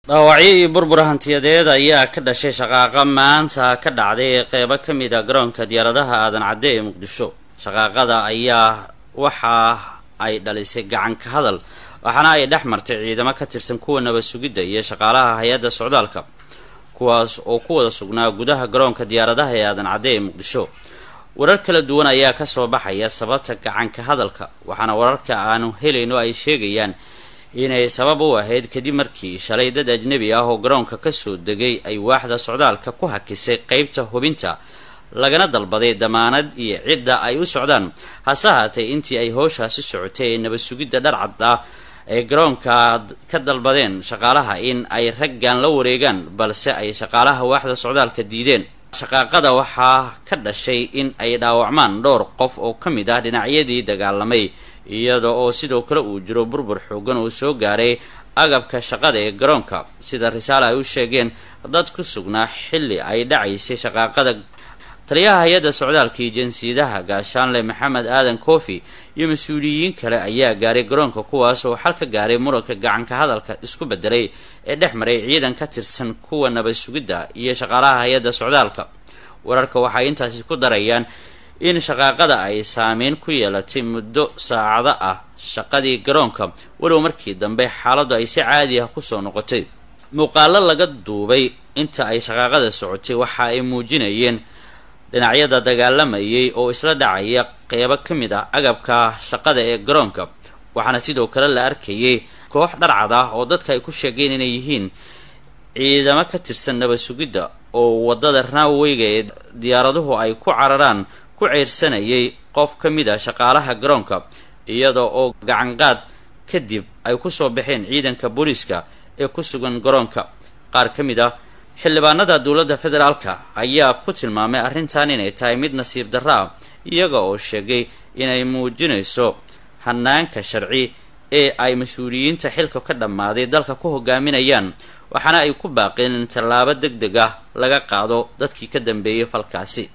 dhaawacyo iyo burbur hantiyadeed ayaa ka dhashay shaqaaqa maanta ka dhacday ee qeybo ka mid a garoonka diyaaradaha aadan cadde ee muqdisho shaqaaqada ayaa waxa ay dhalisay gacan ka hadal waxaana ay dhex martay ciidamo ka tirsan kuwa nabad sugidda iyo shaqaalaha hay-adda socdaalka kuwaas oo ku wada sugnaa gudaha garoonka diyaaradaha ee aadan cadde ee muqdisho warar kala duwan ayaa kasoo baxaya sababta gacanka hadalka waxaana wararka aanu helayno ay sheegayaan inay sabab u ahayd kadib markii shalay dad ajnebi ah oo garoonka kasoo degay ay waaxda socdaalka ku hakisay qeybta hubinta lagana dalbaday damaanad iyo cidda ay u socdaan hase haatee intii ay howshaasi socotay ee nabad sugidda dharcad ah ay garoonka ka dalbadeen shaqaalaha in ay raggan la wareegaan balse ay shaqaalaha waaxda socdaalka diideen shaqaaqada waxaa ka dhashay in ay dhaawacmaan dhowr qof oo ka mid ah dhinacyadii dagaalamay iyada oo sidoo kale uu jiro burbur xoogan oo soo gaaray agabka shaqada ee garoonka sida risaale ay u sheegeen dad ku sugnaa xilli ay dhacaysay shaqaaqada taliyaha hay-adda socdaalka iyo jinsiyadaha gaashaanle maxamed aadan koofi iyo mas-uuliyiin kale ayaa gaaray garoonka kuwaas oo xal ka gaaray muranka gacanka hadalka isku bedelay ee dhex maray ciidan ka tirsan kuwa nabad sugidda iyo shaqaalaha hay-adda socdaalka wararka waxay intaasi ku darayaan in shaqaaqada ay saameyn ku yeelatay muddo saacado ah shaqadii garoonka walow markii dambe xaaladdu ay si caadi ah kusoo noqotay muuqaalo laga duubay inta ay shaqaaqada socotay waxa ay muujinayeen dhinacyada dagaalamayay oo isla dhacaya qeybo ka mid ah agabka shaqada ee garoonka waxaana sidoo kale la arkayay koox dharcad ah oo dadka ay ku sheegeen inay yihiin ciidamo ka tirsan nabad sugidda oo waddada raaweyga ee diyaaraduhu ay ku cararaan ku ceyrsanayay qof ka mid a shaqaalaha garoonka iyada oo gacanqaad kadib ay kusoo baxeen ciidanka booliiska ee ku sugan garoonka qaar ka mid ah xildhibaanada dowladda federaalka ayaa ku tilmaamay arrintan inay tahay mid nasiib darro ah iyaga oo sheegay inay muujinayso hanaanka sharci ee ay mas-uuliyiinta xilka ka dhammaaday dalka ku hogaaminayaan waxaana ay ku baaqeen in tallaabo deg deg ah laga qaado dadkii ka dambeeyay falkaasi